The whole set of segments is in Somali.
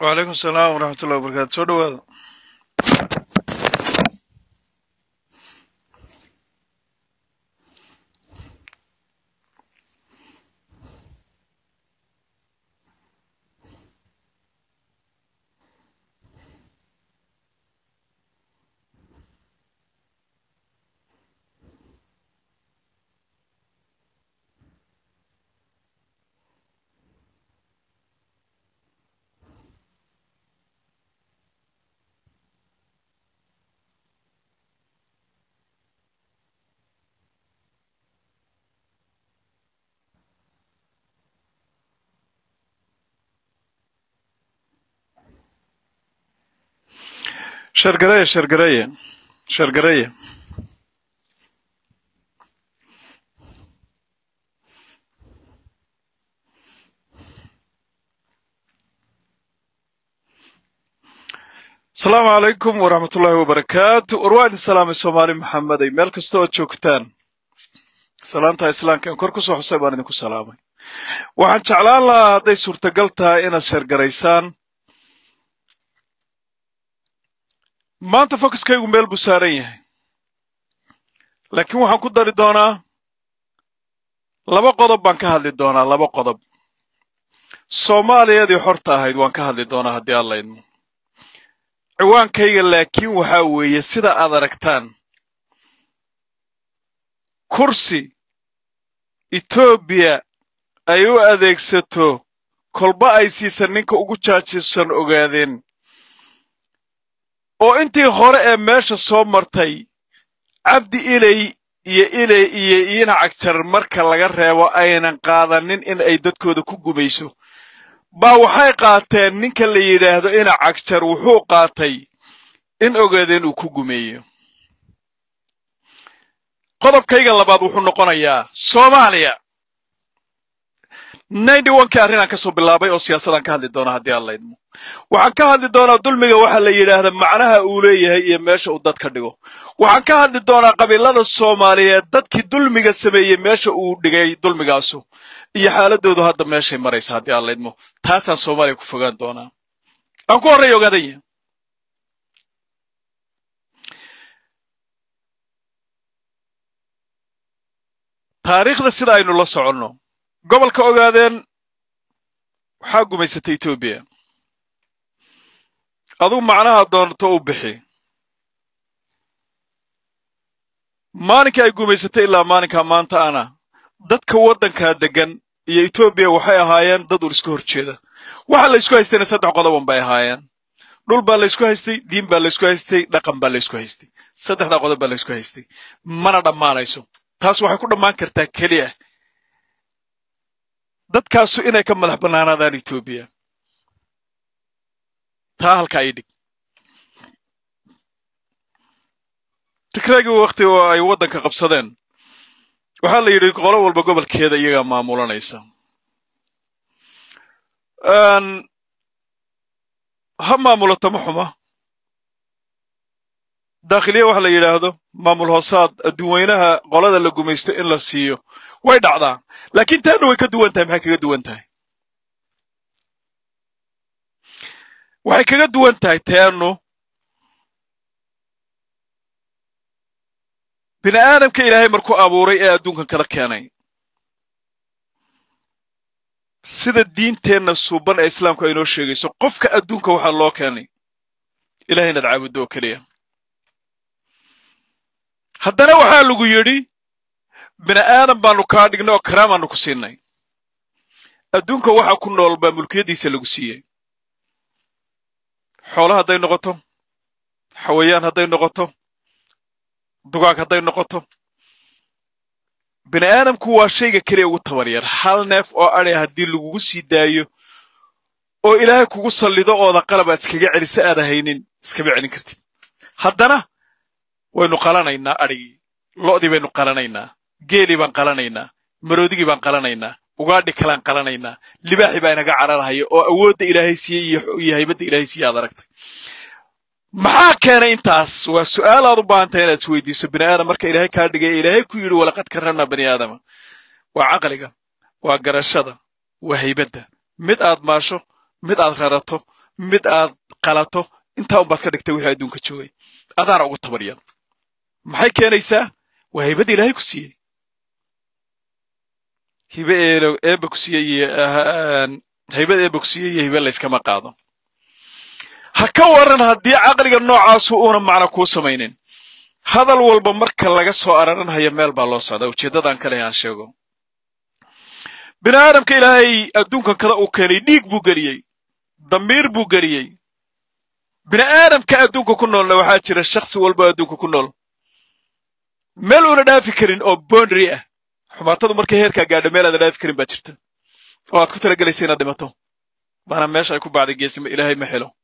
wacalaykum salaam waraxmatullahi wabarakatu soo dhawaada shargareeye shargareeye shargareeye asalaamu calaykum waraxmatullaahi wabarakaatu war waa idin salaamay soomaali maxamedey meel kasta ood joogtaan salaanta islaamka in kor ku soo xusay baan idinku salaamay waxaan jeclaan lahaa hadday suurtagal tahay inaad sheergaraysaan maanta focuskaygu meel buu saaran yahay laakiin waxaan ku dari doonaa laba qodob baan ka hadli doonaa laba qodob soomaaliyadii xorta ahayd waan ka hadli doonaa haddii alla idmo ciwaankayga laakiin waxaa weeye sida aad aragtaan kursi etoobiya ay u adeegsato kolba ay siisan ninka ugu jaajisan ogaadeen oo intii hore ee meesha soo martay cabdi ilay iyo ilay iyo iina cagjar marka laga reebo aynan qaadanin in ay dadkooda ku gumayso baa waxay qaateen ninka la yidhaahdo ina cagjar wuxuu qaatay in ogaadeen uu ku gumeeyo qodobkayga labaad wuxuu noqonayaa soomaaliya ninety onkii arrinaan ka soo bilaabay oo siyaasadaan ka hadli doonaa haddii aan laydmo waxaan ka hadli doonaa dulmiga waxaa la yidhaahdaa macnaha uu leeyahay iyo meesha uu dadka dhigo waxaan ka hadli doonaa qabiilada soomaaliyeed dadkii dulmiga sameeyey meesha uu dhigay dulmigaasu iyo xaaladoodu hadda meeshay maraysa haddii aan laydmo taasaan soomaaliya ku fogaan doonaa aan ku horreeya ogaadaya taariikhda sida aynu la soconno gobolka ogaadeen waxaa gumaysatay etoobiya adugu macnaha doonto u bixi maalinkii ay gumaysatay ilaa maalinkaa maanta ana dadka waddankaa deggan iyo etoobiya waxay ahaayeen dad ur iska hor jeeda waxa la ysku haystayna saddex qodoban bay ahaayeen dhul baa la ysku haystay diin baa la ysku haystay dhaqan baa la ysku haystay saddexdaa qodob baa la ysku haystay mana dhammaanayso taas waxay ku dhammaan kartaa keliya dadkaasu inay ka madax bannaanaadaan etoobiya taa halka ay dhig tikraagii wakti oo ay waddanka qabsadeen waxaa la yidhi qolo walba gobolkeeda iyagaa maamulanaysa ha maamulato ma xuma daakhiliya waxa la yidhaahdo maamul hoosaad adduunweynaha qolada la gumaysto in la siiyo way dhacdaa laakiin taanna way ka duwan tahay maxay kaga duwan tahay waxay kaga duwan tahay taannu bini aadamka ilaahay markuu abuuray ee adduunkan kada keenay sida diinteenna suuban ee islaamku ay noo sheegayso qofka adduunka waxaa loo keenay ilahay inaad caabuddo oo keliya haddana waxaa lagu yidhi bini aadam baanu kaa dhignay oo karaamaanu ku siinay adduunka waxa ku nool baa mulkiyaddiisa lagu siiyey xoolo hadday noqoto xawayaan hadday noqoto dugaag hadday noqoto bini aadamku waa shayga keliya ugu tabar yar hal neef oo adhay haddii lagugu sii daayo oo ilaahay kugu sallido ooda qalab aad iskaga celisa aada haynin iskama celin kartid haddana waynu qalanaynaa adhigii lo'dii baynu qalanaynaa geelii baan qalanaynaa maroodigii baan qalanaynaa ugaadhi kalaan qalanaynaa libaaxii baa inaga cararhaya oo awoodda ilaahay siiyey iyo haybadda ilaahay siiye aad aragtay maxaa keenay intaas waa su'aal aad u baahantahay inaad isweydiiso bini aadam marka ilaahay kaa dhigay ilaahay ku yidhi walaqad karramnaa bani aadama waa caqliga waa garashada waa haybadda mid aad maasho mid aad rarato mid aad qalato intaa unbaad ka dhigtay wixii adduunka joogay adaana ugu tabaryan maxay keenaysaa waa haybada ilaahay ku siiyey hibe eeba ku siiyey iyo haybada eeba ku siiyey iyo hibe layskama qaado ha ka waran haddii caqliga noocaasu uuna macno kuu samaynin hadal walba marka laga soo araranhayo meel baa loo socdaa ujeeddadaan kale aan sheego bini aadamka ilaahay adduunkan kada uu keenay dhiig buu geliyey damiir buu geliyey bini aadamka adduunka ku noolna waxaa jira shakhsi walba adduunka ku nool meel uuna dhaafi karin oo boundary ah xumaatadu markay heerkaa gaadho meel aada dhaafi karin baa jirta oo aad ku talagelaysa inaad dhimato baana meesha ay ku bacday geesima ilaahay ma helo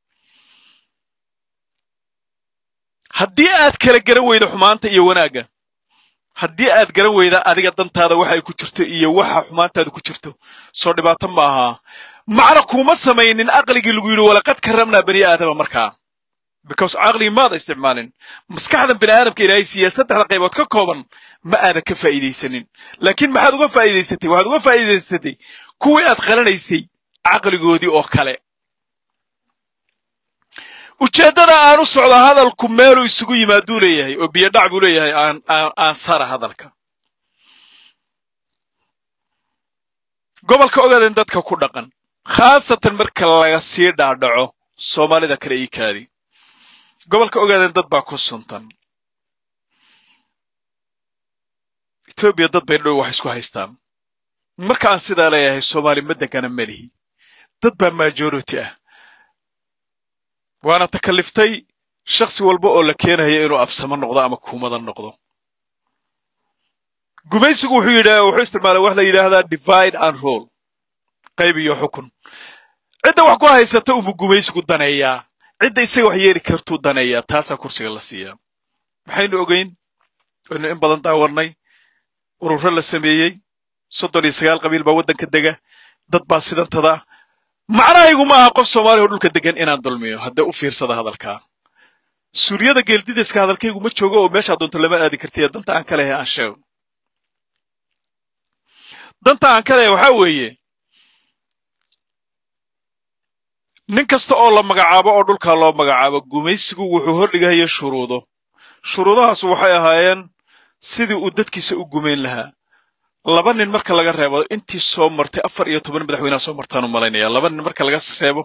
haddii aad kala garan weydo xumaanta iyo wanaagga haddii aad garan weyda adiga dantaada waxay ku jirto iyo waxa xumaantaada ku jirto soo dhibaato ma ahaa macna kuma samaynin aqligii lagu yidhi walaqad karamnaa bani aadama markaa because caqligii maada isticmaalin maskaxdan bini aadamka ilaahay siiya saddexda qaybood ka kooban ma aadan ka faa'iidaysanin laakiin maxaad uga faa'iidaysatay waxaad uga faa'iidaysatay kuwii aad qalanaysay caqligoodii oo kale ujeeddada aan u socdo hadalku meeluu isugu yimaaduu leeyahay oo biyodhac buu leeyahay aan sara hadalka gobolka ogaadeen dadka ku dhaqan khaasatan marka laga sii dhaadhaco soomaalida kale ii kaadi gobolka ogaadeen dad baa ku suntan etoobiya dad bay dhow wax isku haystaan marka aan sidaa leeyahay soomaali ma degana melihi dad baa majority ah waana takaliftay shakhsi walba oo la keenaya inuu absamo noqdo ama kuumada noqdo gumaysigu wuxuu yidha wuxuu isticmaalay wax la yidhaahdaa divide and rule qayb iyo xukun cidda wax ku haysata unbuu gumaysigu daneeyaa cidda isaga wax yeeli kartuu daneeyaa taasaa kursiga la siiyaa maxaynu ogeyn waynu in badan daawarnay ururo la sameeyey soddon iyo sagaal qabiil baa waddanka dega dad baa sidantada macnahaygu ma aha qof soomaaliya oo dhulka degan inaan dulmiyo haddee u fiirsada hadalkaa suuriyada geeldidiska hadalkaygu ma joogo oo meeshaa doonto lama aadi kartiya danta aan ka lehay aan sheego danta aan ka lehay waxaa weeye nin kasta oo la magacaabo oo dhulkaa loo magacaabo gumaysigu wuxuu hordhigahaya shuruudo shuruudahaas waxay ahaayeen sidii uu dadkiisa u gumayn lahaa laba nin marka laga reebo intii soo martay afar iyo toban madaxweynaha soo martaan u malaynaya laba nin marka laga reebo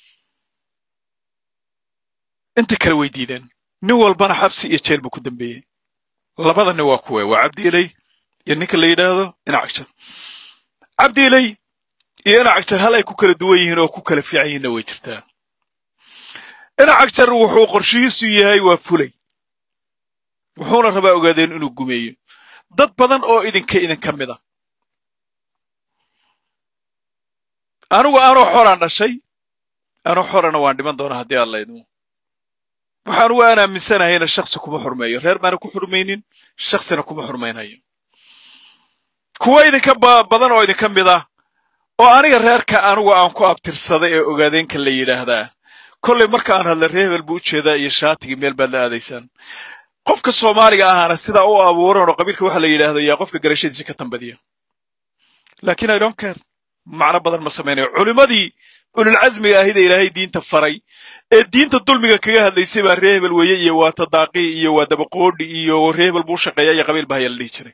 inta kale way diideen nin walbana xabsi iyo jeel buu ku dambeeyey labada nin waa kuwe waa cabdi ilay iyo ninka la yidhaahdo inacagjar cabdi ilay iyo inacagjar hal ay ku kala duwan yihiin oo ku kala fiican yihiinna way jirtaa inacagjar wuxuu qorshihiisu yahay waa fulay wuxuuna rabaa ogaadeen inuu gumeeyo dad badan oo idinka idinka mid a anigu anoo xoraan dhashay anoo xorana waan dhiman doonaa haddii aan laydmo waxaan ugu aan aaminsanahayna shaksi kuma xurmeeyo reer baana ku xurmaynin shaksina kuma xurmaynayo kuwa idinka badan oo idinka mid ah oo aniga reerka anigu aan ku abtirsaday ee ogaadeenka la yidhaahdaa kollay marka aan hadla reer hebel buu u jeedaa iyo shaatigii meel baad la aadaysaan qofka soomaaliga ahaana sidaa u abuuran oo qabiilka waxa la yidhaahdo yaa qofka garashadiisa ka tambadiya laakiin i don't care macno badan ma samaynayo culimmadii ululcasmiga ahida ilaahay diinta faray ee diinta dulmiga kaga hadlaysay baa ree hebel weeye iyo waa tadaaqi iyo waa dabaqoodhi iyo ree hebel buu shaqeeya iyo qabiil bahaya la dhihi jiray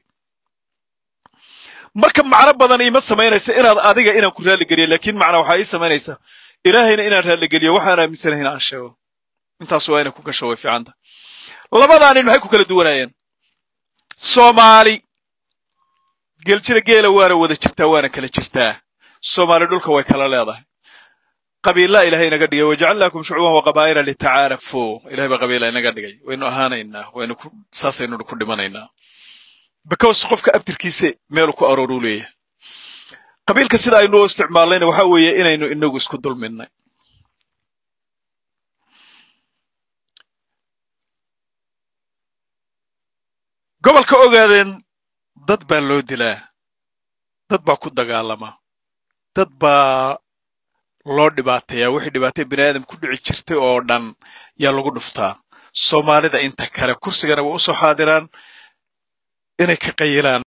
marka macno badan iima samaynaysa inaad adiga inaan ku raalligeliyo laakiin macna waxaa ii samaynaysa ilaahayna inaan raalligeliyo waxaan aaminsanahay in aan sheego intaas waa inay ku gasho way fiicanta labadaa nin maxay ku kala duwanaayeen soomaali geeljira geela waana wada jirtaa waana kala jirtaa soomaali dhulka way kala leedahay qabiilaa ilahay inaga dhigay wajacalnaakum shucuuban waqabaa'ila litacaarafuu ilahay baa qabiila inaga dhigay waynu ahaanaynaa waynu ku saasaynu ku dhimanaynaa because qofka abtirkiisa meelu ku arooruu leeyahay qabiilka sida aynu u isticmaalnayna waxa weeye inaynu inagu isku dulminnay gobolka ogaadeen dad baa loo dilaa dad baa ku dagaalama dad baa loo dhibaateeyaa wixii dhibaatay bini aadam ku dhici jirtay oo dhan yaa lagu dhuftaa soomaalida inta kale kursigana way u soo xaadiraan inay ka qayilaan